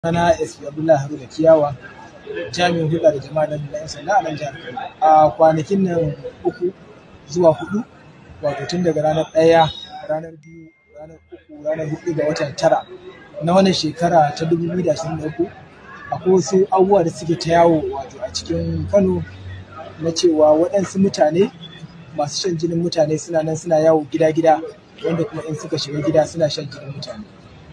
Sana SP Abdullahi Haruna Kiyawa, jami'in hulɗa da jama'a na yan sanda a nan jihar Kano. A kwanakin nan uku zuwa hudu, wato tun daga ranar ɗaya, ranar biyu, ranar uku, ranar hudu ga watan tara na wannan shekara ta dubu biyu da ashirin da uku, akwai wasu abubuwa da suke ta yawo wato a cikin Kano na cewa waɗansu mutane masu shan jinin mutane suna nan suna yawo gida-gida wanda kuma in suka shiga gida suna shan jinin mutane.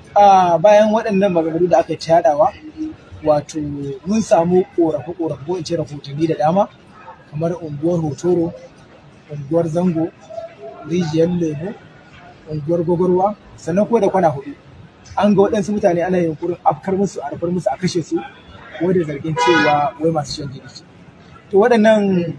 a bayan waɗannan maganganu da aka ta yaɗawa wato mun samu ƙorafe-ƙorafe ko in ce rahotanni da dama kamar unguwar hotoro unguwar zango rijiyar lemo unguwar gwagwarwa sannan kuma da kwana hudu an ga waɗansu mutane ana yunkurin afkar musu a rufar musu a kashe su wanda zargin cewa wai masu shan jini to waɗannan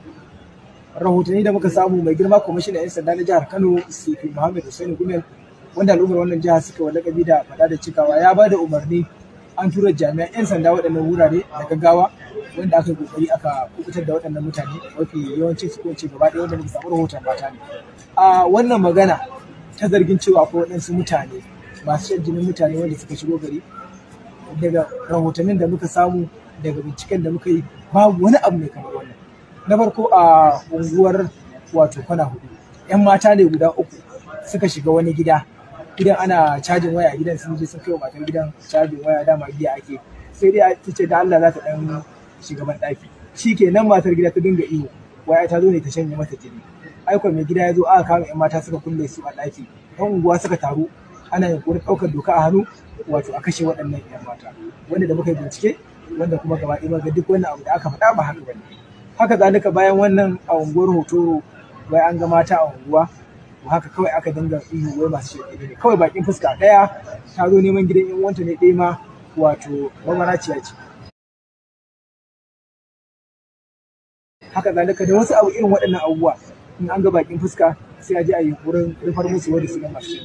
rahotanni da muka samu mai girma kwamishinan 'yan sanda na jihar kano sifi muhammad hussein gumel wanda al'ummar wannan jiha suka wa lakabi da faɗa da cikawa ya ba da umarni an tura jami'an 'yan sanda waɗannan wurare da gaggawa wanda aka yi kokari aka kubutar da waɗannan mutane mafi yawancin su ko ce gaba ɗaya wanda muka samu rahoton mata ne a wannan magana ta zargin cewa akwai waɗansu mutane masu shan jinin mutane wanda suka shigo gari daga rahotannin da muka samu daga binciken da muka yi babu wani abu mai kamar wannan na farko a unguwar wato kwana hudu 'yan mata ne guda uku suka shiga wani gida gidan ana cajin waya gidan sun je sun kai wa matar gidan cajin waya dama giya ake sai dai ta ce da Allah za ta dan shiga ban daki shi ke nan matar gida ta dinga iyo waya ta zo ne ta shanye mata jini aikon mai gida ya zo aka kama yan mata suka kulle su a daki yan unguwa suka taru ana yunkurin ɗaukar doka a hannu wato a kashe waɗannan yan mata wanda da muka yi bincike wanda kuma gaba ɗaya ga duk wannan abu da aka faɗa ba haka bane haka zalika bayan wannan a unguwar hotoro wai an ga mata a unguwa haka kawai aka dinga ihu wai masu shirye ne kawai bakin fuska ɗaya ta zo neman gidan yan uwanta ne ɗaya ma wato mamaraciya ce haka zalika da wasu abu irin waɗannan abubuwa in an ga bakin fuska sai a je a yi wurin rufar musu wanda su ga masu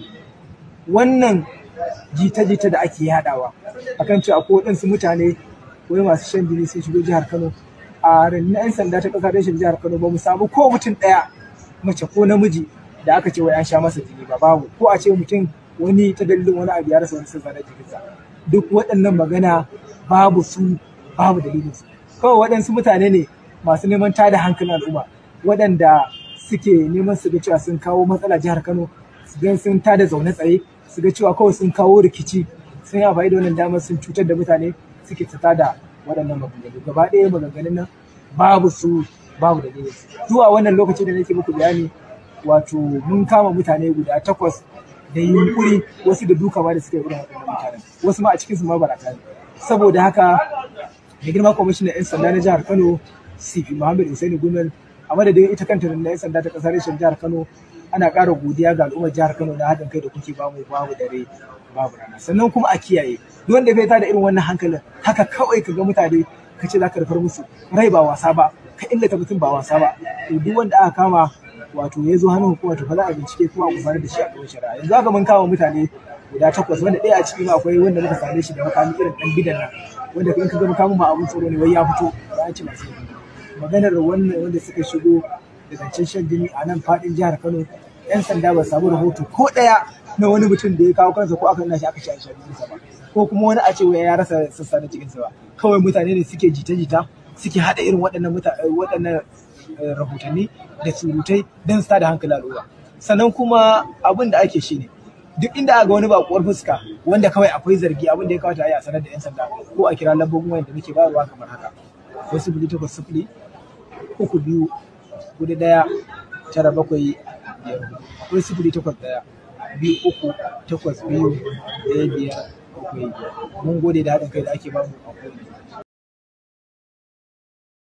wannan jita-jita da ake yadawa akan cewa akwai waɗansu mutane wai masu shan jini sun shigo jihar Kano a rundunar 'yan sanda ta ƙasa rashin jihar Kano ba mu samu ko mutum ɗaya mace ko namiji da aka ce wai an sha masa jini ba babu ko a ce mutum wani ta dalilin wani abu ya rasa wani sassa na jikinsa duk waɗannan magana babu su babu dalilin su kawai waɗansu mutane ne masu neman tada hankalin al'umma waɗanda suke neman su ga cewa sun kawo matsala jihar Kano su ga sun tada zaune tsaye su ga cewa kawai sun kawo rikici sun yi amfani da wannan damar sun cutar da mutane suke ta tada waɗannan maganganu gaba ɗaya maganganun nan babu su babu dalilin su zuwa wannan lokaci da nake muku bayani wato mun kama mutane guda takwas da yunkuri wasu da duka ma da suka yi irin waɗannan mutanen wasu ma a cikinsu ma barata ne saboda haka da girma kwamishinan 'yan sanda na jihar kano cp muhammad usaini gumel a madadin ita kanta na 'yan sanda ta ƙasar reshen jihar kano ana ƙara godiya ga al'ummar jihar kano na haɗin kai da kuke bamu babu dare babu rana sannan kuma a kiyaye duk wanda bai tada irin wannan hankalin haka kawai ka ga mutane ka ce za ka rufar musu rai ba wasa ba ka illata mutum ba wasa ba to duk wanda aka kama wato ya zo hannun hukuma to fa za a bincike kuma a gudanar da shi a gaban shari'a yanzu haka mun kama mutane guda takwas wanda ɗaya a ciki ma akwai wanda muka same shi da makami irin ɗan gidan nan wanda in ka ga makamin ma abun tsoro ne wai ya fito ba an ci masu maganar wannan wanda suka shigo da zancen shan jini a nan faɗin jihar Kano yan sanda ba samu rahoto ko ɗaya na wani mutum da ya kawo kansa ko aka nuna shi aka sha shan jininsa ba ko kuma wani a ce wai ya rasa sassa na cikinsa ba kawai mutane ne suke jita-jita suke haɗa irin waɗannan waɗannan rahotanni da surutai don su da hankali al'umma sannan kuma abin da ake shi ne duk inda aka ga wani bakuwar fuska wanda kawai akwai zargi abin da ya kawata a sanar da yan sanda ko a kira lambobin wayan da muke bayarwa kamar haka wasu sifili takwas sifili uku biyu hudu ɗaya tara bakwai biyar wasu sifili takwas ɗaya biyu uku takwas biyu ɗaya biyar bakwai biyar mun gode da haɗin kai da ake bamu a kowane